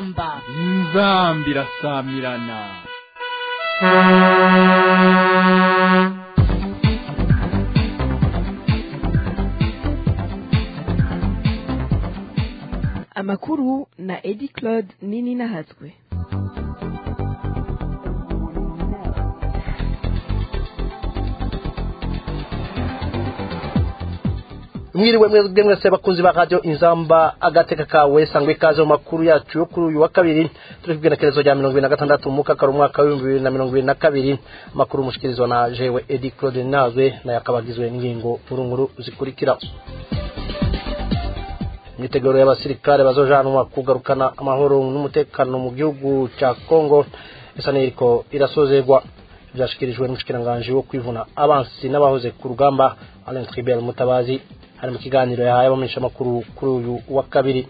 inzamba inzamba irasamirana amakuru na edi claude nini nahatswe mwiriwe mwebwe mwese bakunzi ba radio inzamba agateka kawe sangwe ikaze mu makuru yacu yo kuri uyu wa kabiri turi kubwira rya mirongo ibiri na gatandatu mu kakaro umwaka w'ibihumbi bibiri na mirongo ibiri na kabiri amakuru mushikirizwa na jewe edi claude nazwe nayo akaba agizwe n'ingingo nkuru zikurikira imyiteguro y'abasirikare bazojanwa kugarukana amahoro n'umutekano mu gihugu cya congo isa n'iriko irasozerwa byashikirijwe n'umushikiranganji wo kwivuna abansi n'abahoze ku rugamba alain tribert mutabazi hari mu kiganiro yahaye abamenyeshamakuru kuri uyu wa kabiri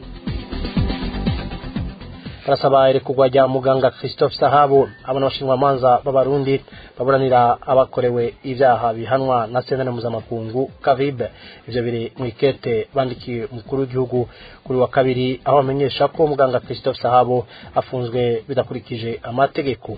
barasaba irekurwa rya muganga christophe sahabo abo n'abashinjwamanza b'abarundi baburanira abakorewe ibyaha bihanwa na sentare mpuzamakungu kavibe ivyo biri mu ikete bandikiye umukuru w'igihugu kuri wa kabiri aho bamenyesha ko muganga christophe sahabo afunzwe bidakurikije amategeko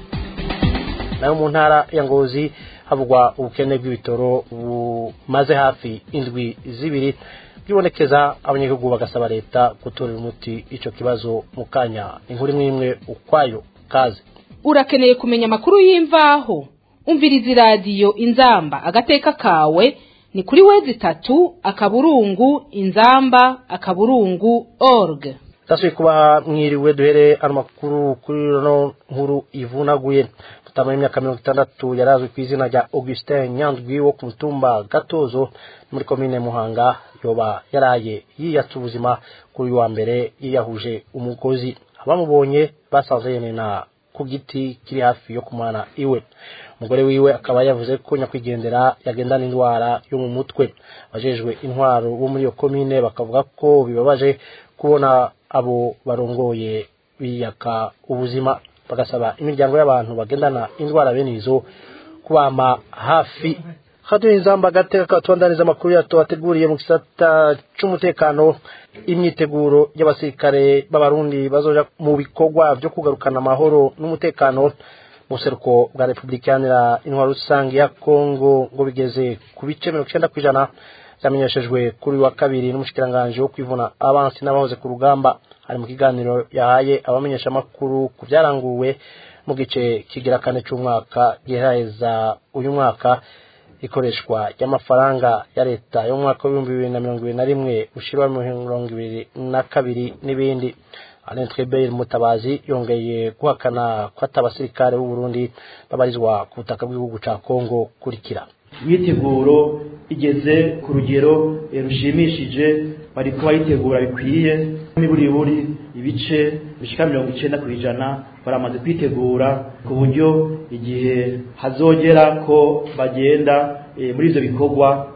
nayo mu ntara ya ngozi havugwa ubukene bw'ibitoro bumaze hafi indwi zibiri byibonekeza abanyagihugu bagasaba leta gutorera umuti ico kibazo mu kanya inkuru imwe imwe ukwayo kaze urakeneye kumenya amakuru y'imvaho umviriza iradiyo inzamba agateka kawe ni kuri wezi itatu akaburungu inzamba akaburungu org ndasubiye kubaha mwiriwe duhere ano makuru kuri no nkuru ivunaguye mutama y'imyaka mirongo itandatu yarazwi ku izina rya augustin nyandwi wo ku mutumba gatozo muri komine muhanga yoba yaraye yiyatse ubuzima kuri uyu wa mbere yiyahuje umugozi abamubonye basanze yenena ku giti kiri hafi yo kumana iwe umugore wiwe akaba yavuze ko nyakwigendera yagendana indwara yo mu mutwe abajejwe intwaro bo muri iyo komine bakavuga ko bibabaje kubona abo barongoye biyaka ubuzima bagasaba imiryango y'abantu bagendana indwara bene izo kubama hafi haduye inzamba agateka katubandaniza amakuru yato wateguriye mu gisata c'umutekano imyiteguro y'abasirikare b'abarundi bazoja mu bikorwa vyo kugarukana amahoro n'umutekano mu buseruko bwa repubulika iharanira intwaro rusange ya kongo ngo bigeze ku bice mirongo icenda kw'ijana byamenyeshejwe kuri wa kabiri n'umushikiranganji wo kwivuna abansi n'abahoze ku rugamba hari mu kiganiro yahaye abamenyesha amakuru ku byaranguwe mu gice kigira kane c'umwaka giheraheza uyu mwaka ikoreshwa ry'amafaranga ya leta yo mu mwaka w'ibihumbi bibiri na mirongo ibiri na rimwe ushirwa mirongo ibiri na kabiri n'ibindi alain tribert mutabazi yongeye guhakana ko ati abasirikare b'u burundi babarizwa ku butaka bw'igihugu ca kongo kurikira imyiteguro igeze ku rugero rushimishije bari kuba yitegura bikwiye buri ibice bishika mirongo icenda ku ijana baramaze kwitegura ku buryo igihe hazogera ko bagenda muri ivyo bikorwa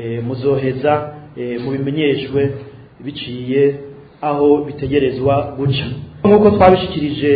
muzoheza mubimenyeshwe biciye aho bitegerezwa guca nk'uko twabishikirije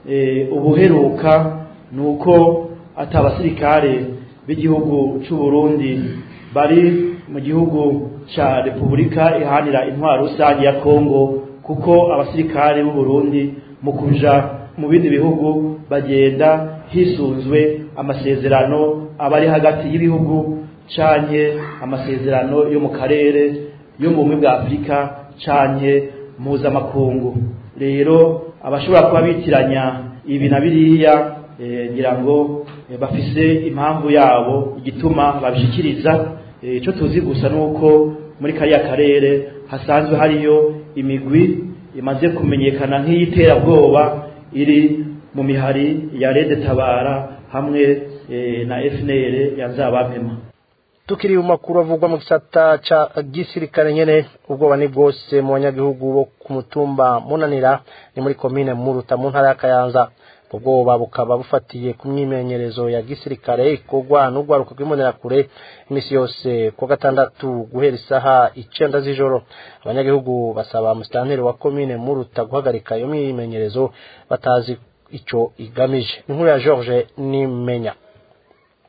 ubuheruka ni uko ati abasirikare b'igihugu c'u Burundi bari mu gihugu ca Repubulika ihanira intwaro rusange ya Kongo kuko abasirikare b'u Burundi mu kuja mu bindi bihugu bagenda hisunzwe amasezerano abari hagati y'ibihugu canke amasezerano yo mu karere yo mu bumwe bwa Afurika canke mpuzamakungu rero abashobora kuba bitiranya ibi na biriya ngira ngo bafise impamvu yabo igituma babishikiriza icyo tuzi gusa ni uko muri kariya karere hasanzwe hariyo imigwi imaze kumenyekana nk'iy'iterabwoba iri mu mihari ya rede tabara hamwe na fnr ya nzabamema tukiri mu makuru avugwa mu gisata ca gisirikare nyene ubwoba ni bwose mu banyagihugu bo ku mutumba munanira ni muri komine muruta mu ntara ya kayanza ubwoba bukaba bufatiye ku myimenyerezo ya gisirikare ikorwa n'urwaruka rw'imbonerakure iminsi yose ku gatandatu guhera isaha icenda z'ijoro abanyagihugu basaba musitanteri wa komine muruta guhagarika iyo myimenyerezo batazi ico igamije inkuru ya george nimenya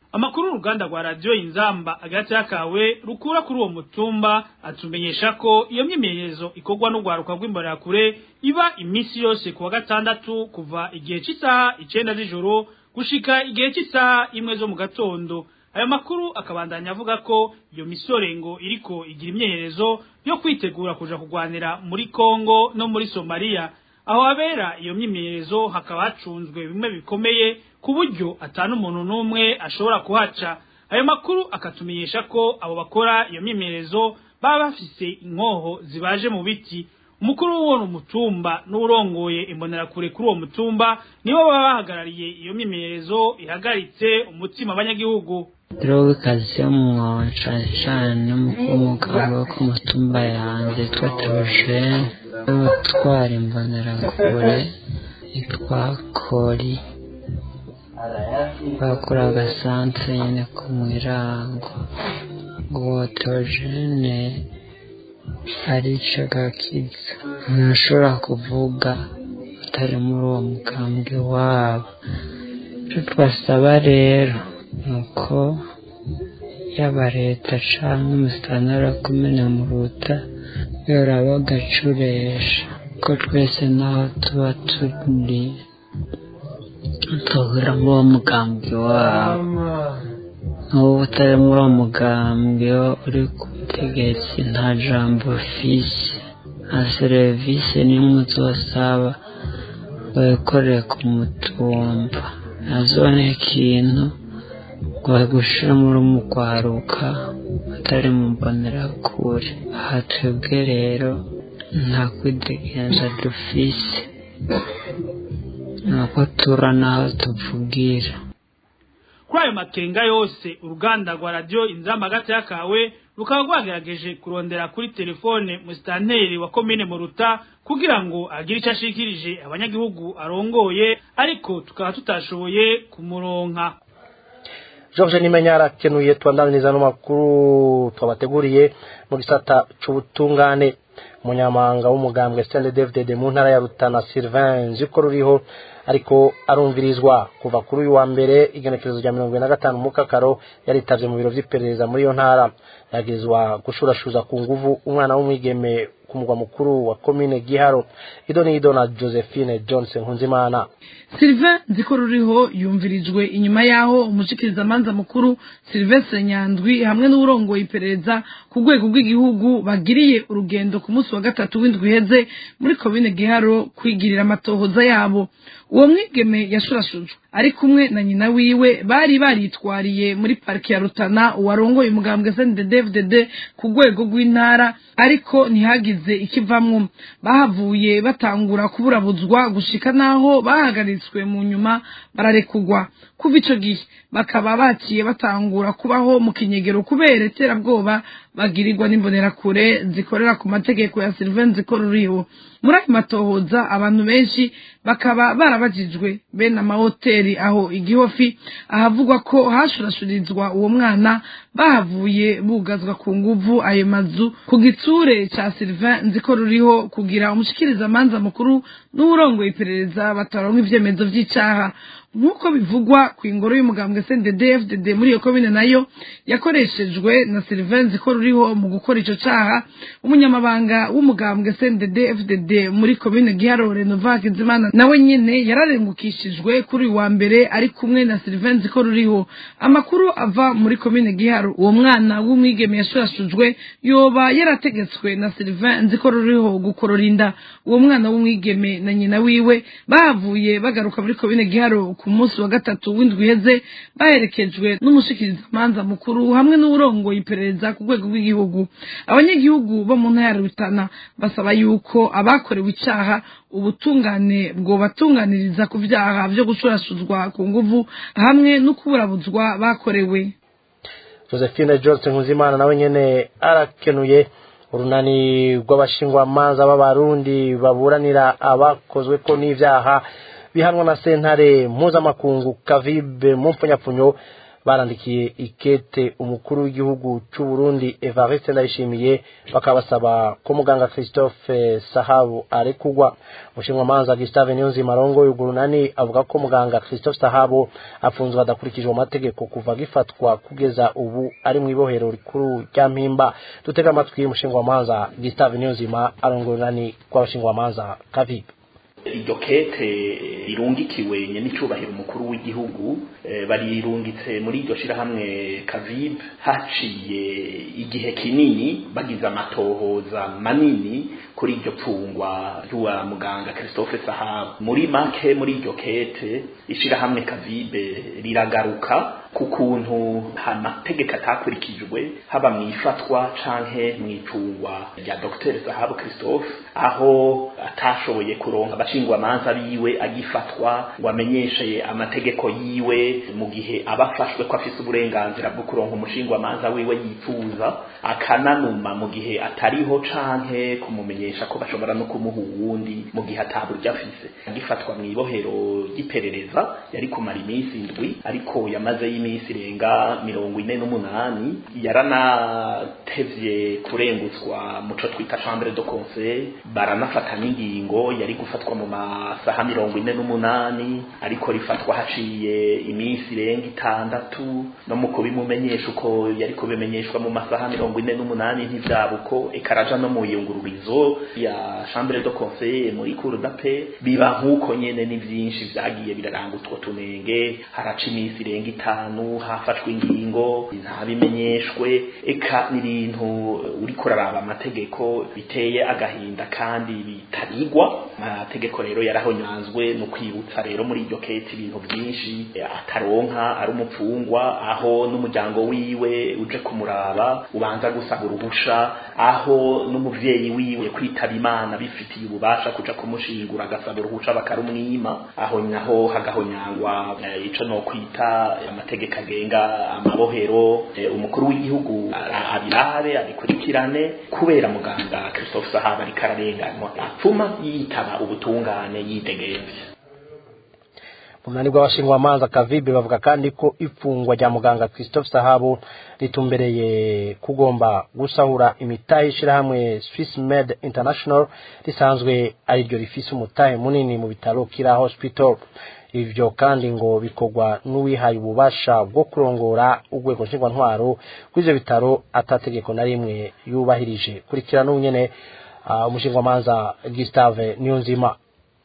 amakuru uruganda rwa radiyo inzamba agati yakawe rukura kuri uwo mutumba atumenyesha ko iyo myimenyerezo ikorwa n'urwaruka rw'imbonerakure iba iminsi yose ku wa gatandatu kuva igihe cy'isaha icenda z'ijoro gushika igihe cy'isaha imwe zo mu gatondo ayo makuru akabandanya avuga ko iyo misore ngo iriko igira imyeyerezo yo kwitegura kuja kurwanira muri Kongo no muri Somalia aho habera iyo myimenyerezo hakaba hacunzwe bimwe bikomeye ku buryo atanu umuntu n'umwe ashobora kuhaca ayo makuru akatumenyesha ko abo bakora iyo myimenyerezo baba bafise inkoho zibaje mu biti umukuru w'uwo mutumba n'urongoye imbonerakure kuri uwo mutumba nibo baba bahagarariye iyo myimenyerezo ihagaritse umutima abanyagihugu Droga kazi yo mu cane cane n'umugabo wo ku mutumba yanjye yitwa Theogene utwara imbonerakure yitwa Kori bakora agasantre nyene ku mwirango uwo Theogene arica gakiza ntashobora kuvuga atari muri uwo mugambwe wabo icyo twasaba rero ni uko yaba leta cyangwa umusitanara kumena mu ruta yoraba agacuresha ko twese naho tuba turi tuhura muri uwo mugambwe wabo n'ubu utari muri uwo mugambwe uri ku butegetsi nta jambo fisi nta serivisi n'imwe uzosaba wikoreye ku mutumba nazone ikintu gushira muri umugwaruka atari mu mbonerakure aha twebwe rero nta kwidegenza dufise nuko tura naho tuvugira kuri ayo makenga yose uruganda rwa radiyo inzamba hagati y'akawe rukaba rwagerageje kurondera kuri telefone musitanteri wa komine muruta kugira ngo agire icyo ashikirije abanyagihugu arongoye ariko tukaba tutashoboye kumuronka George Nimenya arakenuye twandaniriza no makuru twabateguriye mu gisata c'ubutungane umunyamanga w'umugambwe Stende David mu ntara ya Rutana Sylvain ziko ruriho ariko arumvirizwa kuva kuri uyu wa mbere igenekerezo rya mirongo na gatanu mu kakaro yaritavye mu biro vy'iperereza muri iyo ntara yagizwa gushurashuza ku nguvu umwana w'umwigeme ku mugwa mukuru wa komine Giharo ido ni ido na Josephine Johnson Nkunzimana Sylvain nziko ruriho yumvirijwe inyuma yaho umushikirizamanza mukuru Sylvestre Nyandwi hamwe n'urongoye iperereza ku rwego rw'igihugu bagiriye urugendo ku munsi wa gatatu w'indwi iheze muri komine Giharo kwigirira amatohoza yabo uwo mwigeme yashurashujwe ari kumwe na nyina wiwe bari baritwariye muri pariki ya Rutana uwarongoye umugambwe CNDD-FDD ku rwego rw'intara ariko ntihagize ikivamwo bahavuye batangura kuburabuzwa gushika naho bahagaritswe mu nyuma bararekugwa kuva ico gihe bakaba baciye batangura kubaho mu kinyegero kubera iterabwoba bagirirwa n'imbonerakure zikorera ku mategeko ya Sylvain Zikoruriho muri ayo matohoza abantu benshi bakaba barabajijwe bene amahoteli aho igihofi ahavugwa ko hashurashurizwa uwo mwana bahavuye bugazwa ku nguvu ayo mazu ku gitsure ca Sylvain Nzikoruriho kugira umushikirizamanza mukuru n'uwurongoye iperereza bataronka ivyemezo vy'icaha nk'uko bivugwa ku ingoro y'umugambwe CNDD-FDD muri iyo komine nayo yakoreshejwe na Sylvain Zikoruriho mu gukora ico caha umunyamabanga w'umugambwe CNDD-FDD muri komine Giharo Renova Kizimana nawe nyene yararengukishijwe kuri uyu wa mbere ari kumwe na Sylvain Zikoruriho amakuru ava muri komine Giharo uwo mwana w'umwigeme yashurashujwe yoba yarategetswe na Sylvain Nzikoruriho gukorora inda uwo mwana w'umwigeme na nyina wiwe bahavuye bagaruka muri komine Giharo ku munsi wa gatatu w'indwi iheze baherekejwe n'umushikirizamanza mukuru hamwe n'uwurongoye iperereza ku rwego rw'igihugu abanyagihugu bo mu ntara ya Rutana basaba yuko abakorewe icaha ubutungane bwobatunganiriza ku vyaha vyo gushurashuzwa ku nguvu hamwe no kuburabuzwa bakorewe Josephine Johnson Nkuzimana nawe nyene arakenuye urunani rw'abashingwamanza b'abarundi baburanira abakozwe ko n'ivyaha bihanwa na sentare mpuzamakungu kavibe mu mpfunyapfunyo barandikiye ikete umukuru w'igihugu c'u Burundi Evariste Ndayishimiye bakabasaba ko muganga Christophe Sahabu arekugwa umushinwamanza Gustave Niyonzima Rongo y'ugurunani avuga ko muganga Christophe Sahabu afunzwe adakurikijwe amategeko kuva gifatwa kugeza ubu ari mu ibohero rikuru rya Mpimba dutega amatwi y'umushinwamanza Gustave Niyonzima arongorunani kw'abashingwamanza Kavibe iryo kete rirungikiwe nyenicubahiro umukuru w'igihugu barirungitse muri iryo shirahamwe kavib haciye igihe kinini bagize amatohoza manini kuri iryo pfungwa ry'uwa muganga Christophe Sahabu muri make muri iryo kete ishirahamwe kavibe riragaruka ku kuntu amategeko atakurikijwe haba mu ifatwa canke mu icungwa rya Dr Sahabu Christophe aho atashoboye kuronka abashingwamanza biwe agifatwa ngo amenyeshe amategeko yiwe mu gihe abafashwe ko afise uburenganzira bwo kuronka umushingwamanza wiwe yifuza akananuma mu gihe atariho canke kumumenyesha ko bashobora no kumuha uwundi mu gihe ataburyo afise agifatwa mu ibohero ry'iperereza yari kumara iminsi indwi ariko yamaze y'iminsi irenga mirongo ine n'umunani yaranatevye kurengutswa muco twita chambre de conseil baranafata n'ingingo yari gufatwa mu masaha mirongo ine n'umunani ariko rifatwa haciye iminsi irenga itandatu no mu kubimumenyesha uko yari kubimenyeshwa mu masaha mirongo ine n'umunani ntivyabuko ekaraja no mu yungururizo ya chambre de conseil muri cour d'appel biba nk'uko nyene ni vyinshi vyagiye biraranga utwo tunenge haraca iminsi irenga itanu hafashwe ingingo ntabimenyeshwe eka n'ibintu uriko uraraba amategeko biteye agahinda kandi bitarigwa amategeko rero yarahonyanzwe no kwibutsa rero muri iryo kete ibintu byinshi ataronka ari umupfungwa aho n'umuryango wiwe uje kumuraba ubanza gusaba uruhusha aho n'umuvyeyi wiwe kwitaba imana bifitiye ububasha kuja kumushingura agasaba uruhusha bakarumwima aho naho hagahonyangwa ico no kwita amategeko agenga amabohero umukuru w'igihugu abirabe abikurikirane kubera muganga Christophe Sahaba ariko ararenganywa apfuma yitaba ubutungane yidegemvye umunani bw'abashingwamanza kavibe bavuga kandi ko ifungwa rya muganga Christophe Sahabu ritumbereye kugomba gusahura imitahe ishirahamwe Swiss Med International risanzwe ari ryo rifise umutahe munini mu bitaro Kira Hospital ivyo kandi ngo bikorwa n'uwihaye ububasha bwo kurongora urwego nshingwantwaro rw'ivyo bitaro atategeko na rimwe yubahirije kurikirana n'unyene uh, umushingwamanza Gustave Niyonzima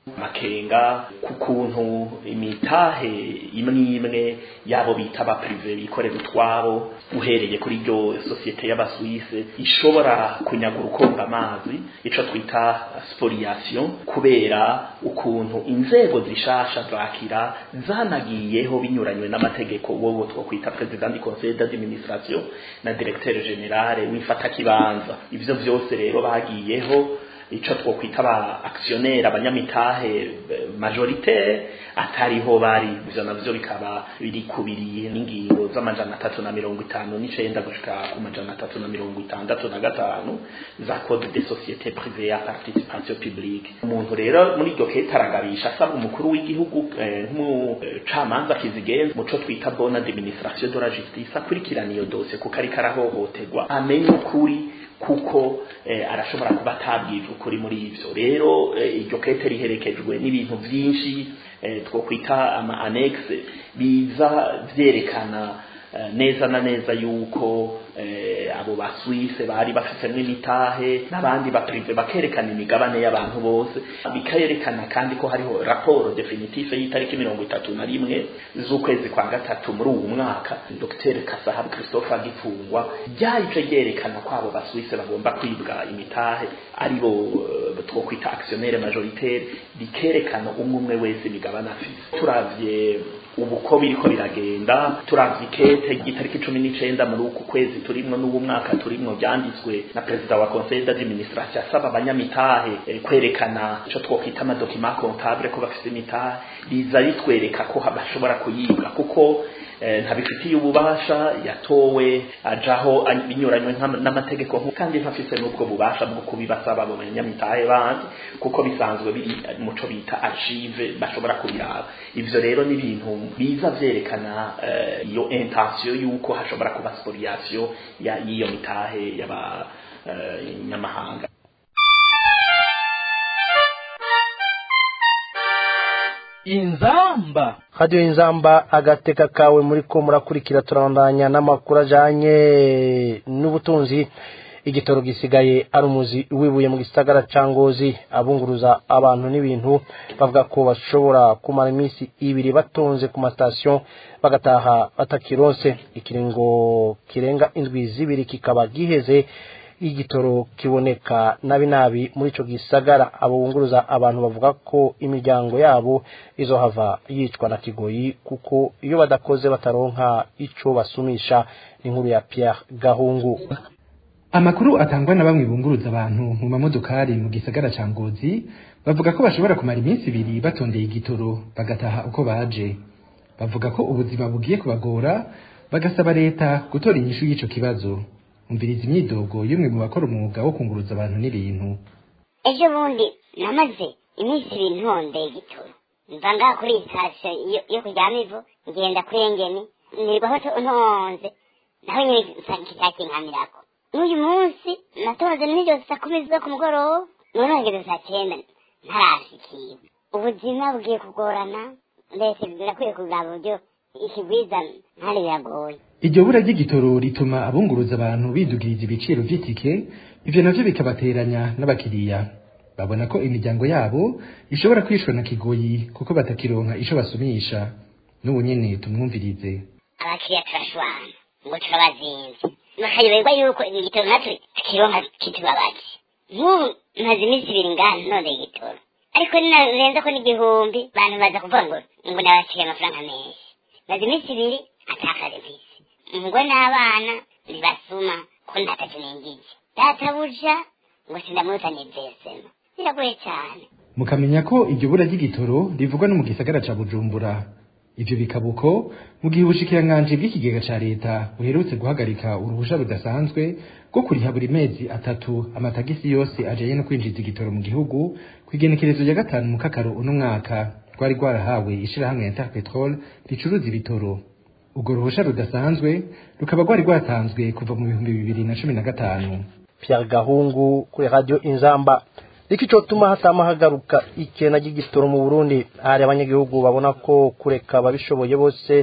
makenga ku kuntu imitahe imwe imwe yabo bita ba prive bikorera utwabo uhereye kuri iryo sosiyete y'abaswise ishobora kunyagura ukonga amazi ico twita spoliation kubera ukuntu inzego zishasha zakira zanagiyeho binyuranywe n'amategeko wowe twokwita president du conseil d'administration na directeur general wifata kibanza ivyo vyose rero bagiyeho ico twokwita ba actionnaire abanyamitahe majoritaire atariho bari ivyo navyo bikaba biri kubiriye n'ingingo z'amajana atatu na mirongo itanu n'icenda gushika ku majana atatu na mirongo itandatu na gatanu za code de société privée ya participation publique umuntu rero muri iryo kete aragabisha asaba umukuru w'igihugu nk'umucamanza kizigenza muco twita bonne administration de la justice akurikirana iyo dosiye kuko ariko arahohoterwa amenye ukuri kuko eh, arashobora kuba atabwije ukuri muri ivyo rero iryo eh, kete riherekejwe n'ibintu vyinshi eh, twokwita ama annexe biza vyerekana neza na neza yuko abo ba Suisse bari bafitemo imitahe n'abandi ba prive bakerekana imigabane y'abantu bose bikayerekana kandi ko hariho raporo definitive y'itariki mirongo itatu na rimwe z'ukwezi kwa gatatu muri uwu mwaka Dr Kasahabu Christophe agifungwa ryahise ryerekana ko abo ba Suisse bagomba kwibwa imitahe aribo twokwita actionnaire majoritaire bikerekana umwe umwe wese imigabane afise turavye ubu ko biriko biragenda turavye ikete ry'itariki cumi n'icenda muri uku kwezi turimwo n'ubu mwaka turimwo byanditswe na perezida wa conseil d'administration asaba abanyamitahe eh, kwerekana ico twokwita amadokima comptable ko bafise imitahe biza bitwereka ko bashobora kuyibwa kuko ntabifitiye ububasha yatowe ajaho binyuranywe n'amategeko kandi ntafise n'ubwo bubasha bwo kubibasaba mu banyamitahe bandi kuko bisanzwe biri muco bita achieve bashobora kubiraba ivyo rero ni ibintu biza vyerekana iyo intention yuko hashobora kuba spoliation y'iyo mitahe y'abanyamahanga inzamba radiyo inzamba agateka kawe muri ko murakurikira turabandanya n'amakuru ajyanye n'ubutunzi igitoro gisigaye ari umuzi wibuye mu gisagara cya ngozi abunguruza abantu n'ibintu bavuga ko bashobora kumara iminsi ibiri batonze ku matasiyo bagataha batakironse ikiringo kirenga indwi zibiri kikaba giheze igitoro kiboneka nabi nabi muri ico gisagara abo bunguruza abantu bavuga ko imiryango yabo izohava yicwa na kigoyi kuko iyo badakoze bataronka ico basumisha inkuru ya Pierre Gahungu amakuru atangwa na bamwe bunguruza abantu mu mamodokari mu gisagara ca Ngozi bavuga ko bashobora kumara iminsi ibiri batondeye igitoro bagataha uko baje bavuga ko ubuzima bugiye kubagora bagasaba leta gutora inyishu y'ico kibazo umviriza imyidogo y'umwe mu bakora umwuga wo kunguruza abantu n'ibintu ejo bundi namaze iminsi ibiri ntondeye igitoro mva ngaha kuri iyi sitasiyo yo kuryama ivu ngenda kuri engeni nirwaho ntonze naho nyine kitakinkamirako n'uyu munsi natonze nijoro saa kumi ziza ku mugoroba none hageze saa cyenda ntarashikira ubuzima bugiye kugorana mbese birakwiye kugaba uburyo ikigwiza ntari biragoye iryo bura ry'igitoro rituma abunguruza abantu bidugiriza ibiciro vy'itike ivyo navyo bikabateranya n'abakiriya babona ko imiryango yabo ishobora kwishwa na kigoyi kuko batakironka ico basumisha n'ubu nyene tumwumvirize abakiriya turashwana ngo turabazinze bakayoberwa yuko igitoro natwe tukironka kitubabaje nk'ubu maze iminsi ibiri ngaha none igitoro ariko ninarenza ko n'igihumbi bantu baza kuvuga ngo ngo nabasigaye amafaranga menshi maze iminsi ibiri atakaze mfise umugore n'abana ntibasuma ko ndatatu ningije databuja ngo sindamuzane vesema biragoye cyane mukamenya ko iryo bura ry'igitoro rivugwa no mu gisagara ca bujumbura ivyo bikaba uko mu gihe ubushikiranganji bw'ikigega ca leta buherutse guhagarika uruhusha rudasanzwe rwo kuriha buri mezi atatu amatagisi yose ajanye no kwinjiza igitoro mu gihugu kw'igenekerezo rya gatanu mu kakaro uno mwaka rwari rwarahawe ishirahamwe ya Interpetrol ricuruza ibitoro urwo ruhusha rudasanzwe rukaba rwari rwatanzwe kuva mu bihumbi bibiri na cumi na gatanu Pierre Gahungu kuri radio Inzamba iki cotuma hatama hagaruka ikena ry'igitoro mu Burundi hari abanyagihugu babona ko kureka ababishoboye bose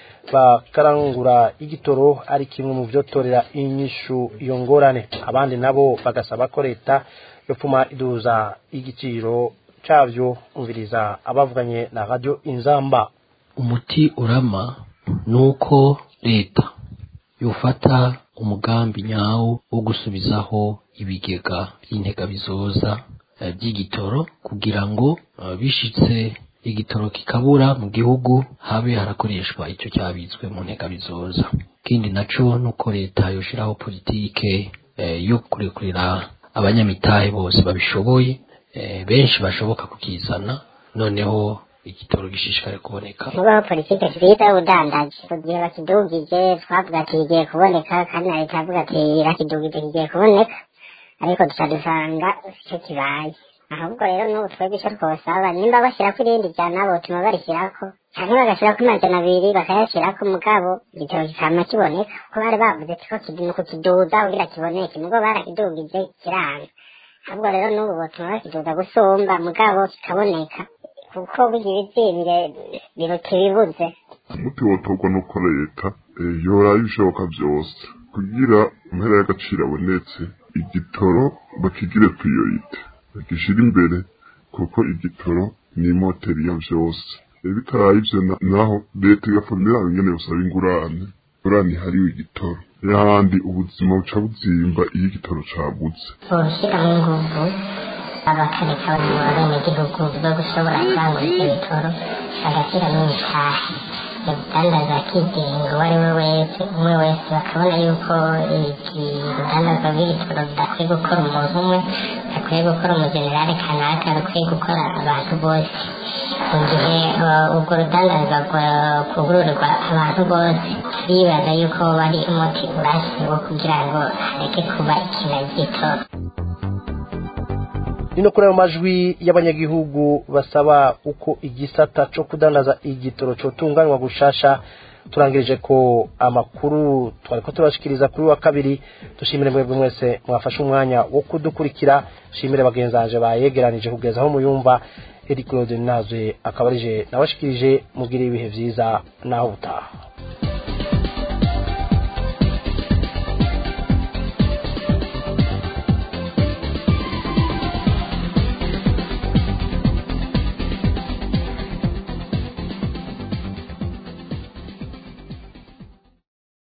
bakarangura igitoro ari kimwe mu vyotorera inyishu iyo ngorane abandi nabo bagasaba ko leta yopfuma iduza igiciro cavyo umviriza abavuganye na radio Inzamba umuti urama nuko leta yofata umugambi nyawo wo gusubizaho ibigega by'intega bizoza by'igitoro kugira ngo bishitse igitoro kikabura mu gihugu habe harakoreshwa icyo cyabitswe mu ntega bizoza ikindi naco nuko leta yoshiraho politike yo kurekurira abanyamitahe bose babishoboye benshi bashoboka kukizana noneho igitoro gishishikare kuboneka mubaho politike twiza udandaje kugira bakidugije twavuga ati kigiye kuboneka kandi na leta yavuga ati irakidugije kigiye kuboneka ariko duca dusanga icyo kibaye ahubwo rero n'ubu twebwe icyo twosaba nimba bashyirako irindi jana botuma barishyirako cyangwa bagashyirako amajana abiri bakayashyirako mugabo igitoro kikama kiboneka kuko bari bavuze ko ni ukukiduza kugira kiboneke nubwo barakidugije kiranga ahubwo rero n'ubu botuma bakiduza gusumba mugabo kikaboneka kuko bigira ibyibire biruta ibibuze umuti wotorwa nuko leta yoraye ibishoboka byose kugira impera y'agaciro abonetse igitoro bakigire priorite bagishira imbere kuko igitoro ni moteri ya vyose bitaraye ivyo naho leta igafamira ingene busaba ingurane ingurane ihariwe igitoro n'ahandi ubuzima buca buzimba iyo igitoro cabuze boshiraho inguvu abakareka abenegihugu bwo gushobora kurangura ivyo bitoro bagashyiramo imitahe yabudandaza akigenga uwo ari we wese umwe wese bakabona yuko iki rudandazwa rw'igitoro rudakwiye gukora umuntu umwe rudakwiye gukora umujenerali kanaka rukwiye gukora abantu bose mu gihe uh, urwo rudandazwa kugururirwa abantu bose turibaza yuko bari umuti urashyiriweho kugira ngo hareke kuba ikina gitoro nino kuri ayo majwi y'abanyagihugu basaba uko igisata cyo kudandaza igitoro cyotunganywa gushasha turangirije ko amakuru twari ko turashikiriza kuri wa kabiri dushimire mwebwe mwese mwafashe umwanya wo kudukurikira dushimire bagenzanje bayegeranije kugeza aho muyumva Eric Claude Nazwe akaba arije nabashikirije mugire ibihe vyiza naho utaha